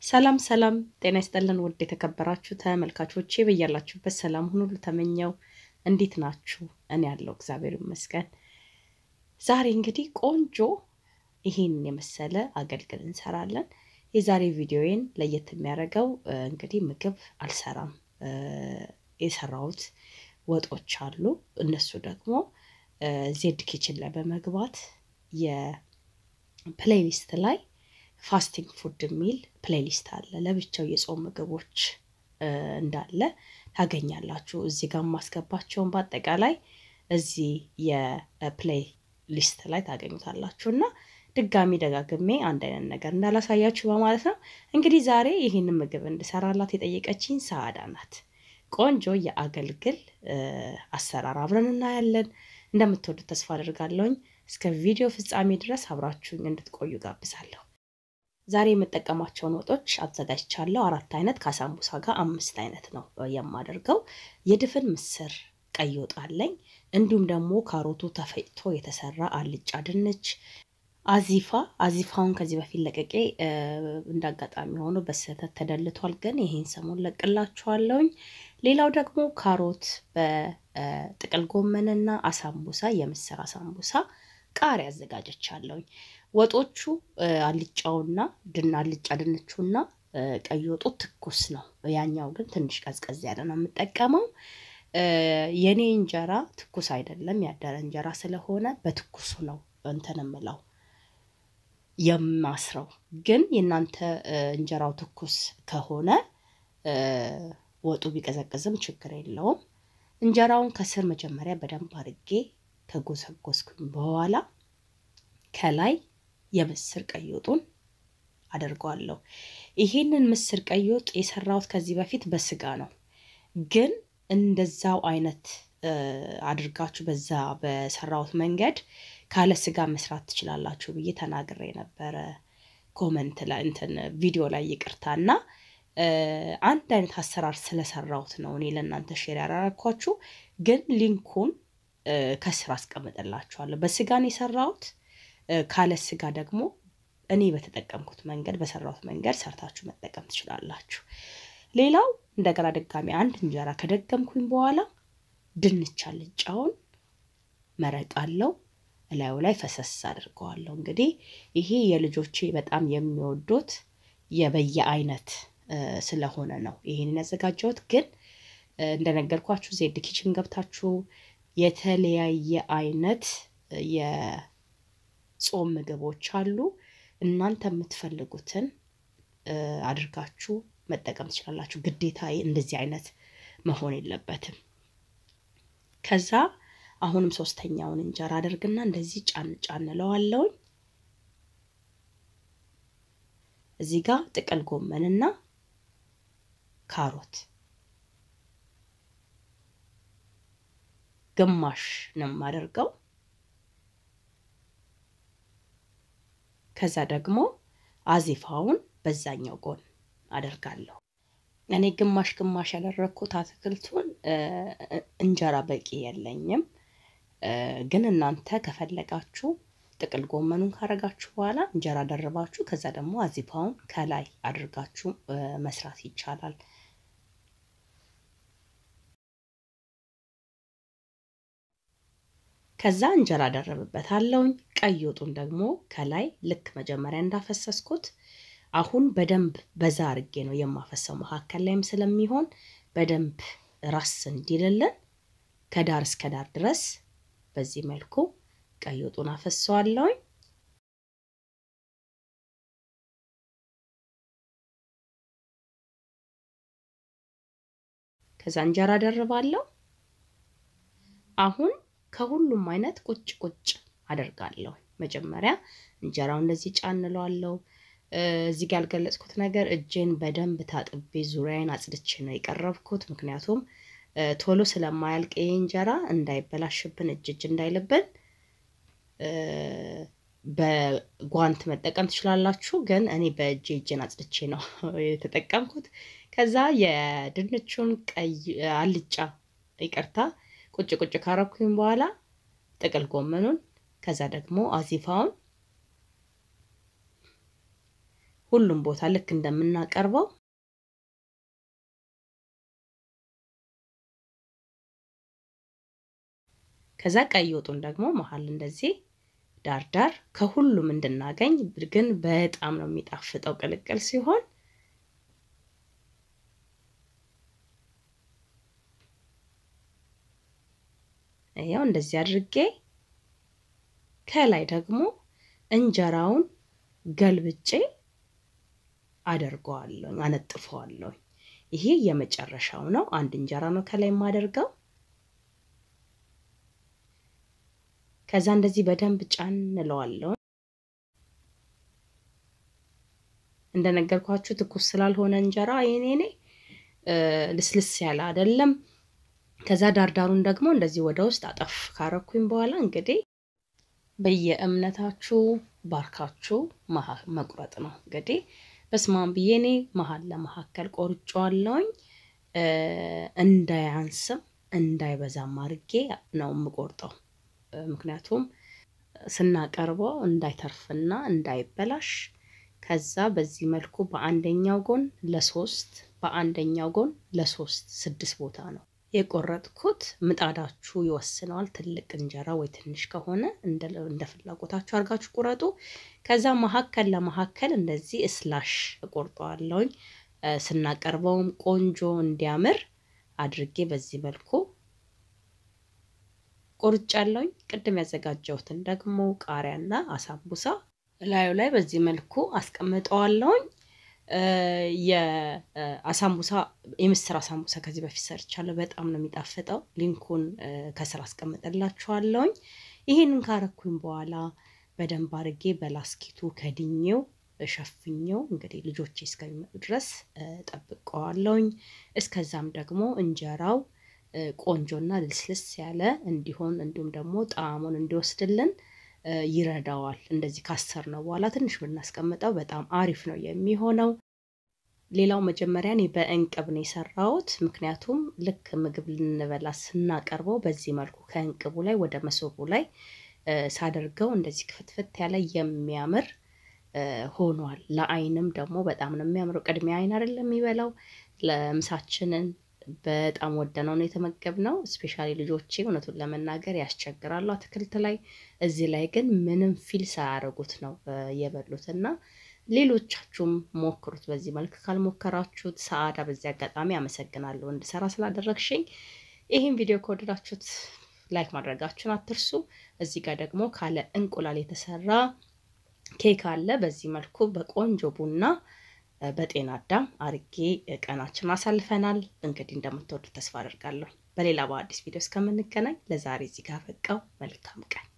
ሰላም ሰላም፣ ጤና ይስጥልን ውድ የተከበራችሁ ተመልካቾቼ በያላችሁበት ሰላም ሁኑ ተመኘው። እንዴት ናችሁ? እኔ ያለው እግዚአብሔር ይመስገን። ዛሬ እንግዲህ ቆንጆ ይሄን የመሰለ አገልግል እንሰራለን። የዛሬ ቪዲዮዬን ለየት የሚያደርገው እንግዲህ ምግብ አልሰራም። የሰራሁት ወጦች አሉ። እነሱ ደግሞ ዜድ ኪችን ላይ በመግባት የፕሌሊስት ላይ ፋስቲንግ ፉድ የሚል ፕሌሊስት አለ። ለብቻው የጾም ምግቦች እንዳለ ታገኛላችሁ። እዚህ ጋር ማስገባቸውን በአጠቃላይ እዚህ የፕሌይ ሊስት ላይ ታገኙታላችሁ እና ድጋሚ ደጋግሜ አንድ አይነት ነገር እንዳላሳያችሁ በማለት ነው። እንግዲህ ዛሬ ይህንን ምግብ እንድሰራላት የጠየቀችኝ ሰአዳ ናት። ቆንጆ የአገልግል አሰራር አብረን እናያለን። እንደምትወዱት ተስፋ አድርጋለሁኝ። እስከ ቪዲዮ ፍጻሜ ድረስ አብራችሁኝ እንድትቆዩ ጋብዛለሁ። ዛሬ የምጠቀማቸውን ወጦች አዘጋጅቻለሁ። አራት አይነት ከአሳምቡሳ ጋር አምስት አይነት ነው የማደርገው። የድፍን ምስር ቀይ ወጥ አለኝ። እንዲሁም ደግሞ ካሮቱ ተፈጭቶ የተሰራ አልጫ ድንች፣ አዚፋ አዚፋውን ከዚህ በፊት ለቀቄ እንዳጋጣሚ ሆኖ በስህተት ተደልቷል፣ ግን ይሄን ሰሞን ለቅላችኋለሁኝ። ሌላው ደግሞ ካሮት በጥቅል ጎመንና አሳምቡሳ የምስር አሳምቡሳ ቃሪያ አዘጋጀቻለሁኝ። ወጦቹ አልጫውና ድና አልጫ ድንቹና ቀይ ወጡ ትኩስ ነው። ያኛው ግን ትንሽ ቀዝቀዝ ያለ ነው የምጠቀመው። የኔ እንጀራ ትኩስ አይደለም፣ ያደረ እንጀራ ስለሆነ በትኩሱ ነው እንትን የምለው የማስረው። ግን የእናንተ እንጀራው ትኩስ ከሆነ ወጡ ቢቀዘቅዝም ችግር የለውም። እንጀራውን ከስር መጀመሪያ በደንብ አድርጌ ከጎሰጎስኩኝ በኋላ ከላይ የምስር ቀይ ወጡን አደርገዋለሁ። ይሄንን ምስር ቀይ ወጥ የሰራሁት ከዚህ በፊት በስጋ ነው፣ ግን እንደዛው አይነት አድርጋችሁ በዛ በሰራሁት መንገድ ካለ ስጋ መስራት ትችላላችሁ ብዬ ተናግሬ ነበረ ኮመንት ላይ እንትን ቪዲዮ ላይ ይቅርታ እና አንድ አይነት አሰራር ስለሰራሁት ነው እኔ ለእናንተ ሼር ያደረኳችሁ። ግን ሊንኩን ከስር አስቀምጥላችኋለሁ። በስጋን የሰራሁት ካለ ስጋ ደግሞ እኔ በተጠቀምኩት መንገድ በሰራሁት መንገድ ሰርታችሁ መጠቀም ትችላላችሁ። ሌላው እንደገና ድጋሚ አንድ እንጀራ ከደገምኩኝ በኋላ ድንች አልጫውን መረቃለው እላዩ ላይ ፈሰስ አድርገዋለሁ። እንግዲህ ይሄ የልጆቼ በጣም የሚወዱት የበየ አይነት ስለሆነ ነው ይሄንን ያዘጋጀሁት። ግን እንደነገርኳችሁ ዜድ ኪችን ገብታችሁ የተለያየ አይነት የጾም ምግቦች አሉ። እናንተ የምትፈልጉትን አድርጋችሁ መጠቀም ትችላላችሁ። ግዴታ እንደዚህ አይነት መሆን የለበትም። ከዛ አሁንም ሶስተኛውን እንጀራ አደርግና እንደዚህ ጫን ጫን እለዋለሁኝ። እዚህ ጋር ጥቅል ጎመንና ካሮት ግማሽ ነው የማደርገው። ከዛ ደግሞ አዚፋውን በዛኛው ጎን አደርጋለሁ። እኔ ግማሽ ግማሽ ያደረግኩት አትክልቱን እንጀራ በቂ የለኝም። ግን እናንተ ከፈለጋችሁ ጥቅል ጎመኑን ካረጋችሁ በኋላ እንጀራ ደርባችሁ ከዛ ደግሞ አዚፋውን ከላይ አድርጋችሁ መስራት ይቻላል። ከዛ እንጀራ ደረብበታለሁኝ። ቀይ ወጡን ደግሞ ከላይ ልክ መጀመሪያ እንዳፈሰስኩት አሁን በደንብ በዛ አርጌ ነው የማፈሰው። መካከል ላይም ስለሚሆን በደንብ ራስ እንዲልልን ከዳር እስከ ዳር ድረስ በዚህ መልኩ ቀይ ወጡን አፈሰዋለሁኝ። ከዛ እንጀራ ደርባለሁ። አሁን ከሁሉም አይነት ቁጭ ቁጭ አደርጋለሁ። መጀመሪያ እንጀራው እንደዚህ ጫንለዋለሁ። እዚህ ጋር ያልገለጽኩት ነገር እጄን በደንብ ታጥቤ ዙሪያዬን አጽድቼ ነው የቀረብኩት። ምክንያቱም ቶሎ ስለማያልቅ ይሄ እንጀራ እንዳይበላሽብን እጅ እጅ እንዳይልብን በጓንት መጠቀም ትችላላችሁ። ግን እኔ በእጄ እጄን አጽድቼ ነው የተጠቀምኩት። ከዛ የድንቹን ቀይ አልጫ ይቅርታ ቁጭ ቁጭ ካረኩኝ በኋላ ጥቅል ጎመኑን ከዛ ደግሞ አዚፋውን ሁሉም ቦታ ልክ እንደምናቀርበው ከዛ ቀይ ወጡን ደግሞ መሀል እንደዚህ ዳርዳር ከሁሉም እንድናገኝ ግን በጣም ነው የሚጣፍጠው ቅልቅል ሲሆን ያው እንደዚህ አድርጌ ከላይ ደግሞ እንጀራውን ገልብጬ አደርገዋለሁ፣ አነጥፈዋለሁ። ይሄ የመጨረሻው ነው። አንድ እንጀራ ነው ከላይ የማደርገው። ከዛ እንደዚህ በደንብ ጫን እንለዋለሁ። እንደነገርኳችሁ ትኩስ ስላልሆነ እንጀራ የኔኔ ልስልስ ያለ አይደለም። ከዛ ዳርዳሩን ደግሞ እንደዚህ ወደ ውስጥ አጠፍ ካረኩኝ በኋላ እንግዲህ በየእምነታችሁ ባርካችሁ መቁረጥ ነው። እንግዲህ በስማም ብዬ እኔ መሀል ለመካከል ቆርጬዋለሁኝ። እንዳያንስም እንዳይበዛም አድርጌ ነው የምቆርጠው። ምክንያቱም ስናቀርበው እንዳይተርፍና እንዳይበላሽ። ከዛ በዚህ መልኩ በአንደኛው ጎን ለሶስት በአንደኛው ጎን ለሶስት ስድስት ቦታ ነው የቆረጥኩት። ምጣዳችሁ ይወስነዋል። ትልቅ እንጀራ ወይ ትንሽ ከሆነ እንደ ፍላጎታችሁ አድርጋችሁ ቁረጡ። ከዛ መካከል ለመካከል እንደዚህ እስላሽ እቆርጠዋለሁኝ። ስናቀርበውም ቆንጆ እንዲያምር አድርጌ በዚህ መልኩ ቆርጫለሁኝ። ቅድም ያዘጋጀሁትን ደግሞ ቃሪያና አሳቡሳ ላዩ ላይ በዚህ መልኩ አስቀምጠዋለሁኝ። የአሳምቡሳ የምስር አሳምቡሳ ከዚህ በፊት ሰርቻለሁ። በጣም ነው የሚጣፍጠው። ሊንኩን ከስር አስቀምጥላችኋለሁኝ። ይሄንን ካረኩኝ በኋላ በደንብ አድርጌ በላስኪቱ ከድኜው ሸፍኜው እንግዲህ ልጆቼ እስከሚመጡ ድረስ ጠብቀዋለሁኝ። እስከዛም ደግሞ እንጀራው ቆንጆና ልስልስ ያለ እንዲሆን እንዲሁም ደግሞ ጣዕሙን እንዲወስድልን ይረዳዋል። እንደዚህ ካሰር ነው በኋላ ትንሽ ብናስቀምጠው በጣም አሪፍ ነው የሚሆነው። ሌላው መጀመሪያ እኔ በእንቅብ ነው የሰራሁት። ምክንያቱም ልክ ምግብ ልንበላ ስናቀርበው በዚህ መልኩ ከእንቅቡ ላይ ወደ መሶቡ ላይ ሳደርገው እንደዚህ ክፍትፍት ያለ የሚያምር ሆኗል። ለአይንም ደግሞ በጣም ነው የሚያምረው። ቅድሚያ አይን አይደለም የሚበላው። ለምሳችንን በጣም ወደነው ነው የተመገብነው። ስፔሻሊ ልጆቼ እውነቱን ለመናገር ያስቸግራሉ አትክልት ላይ። እዚህ ላይ ግን ምንም ፊል ሳያደርጉት ነው የበሉት እና ሌሎቻችሁም ሞክሩት በዚህ መልክ ካልሞከራችሁት። ሰአዳ በዚህ አጋጣሚ አመሰግናለሁ እንድሰራ ስላደረግሽኝ። ይህን ቪዲዮ ከወደዳችሁት ላይክ ማድረጋችሁን አትርሱ። እዚህ ጋር ደግሞ ካለ እንቁላል የተሰራ ኬክ አለ። በዚህ መልኩ በቆንጆ ቡና በጤና አዳም አርጌ ቀናችን አሳልፈናል። እንግዲህ እንደምትወዱ ተስፋ አደርጋለሁ። በሌላ በአዲስ ቪዲዮ እስከምንገናኝ ለዛሬ እዚህ ጋር በቃው። መልካም ቀን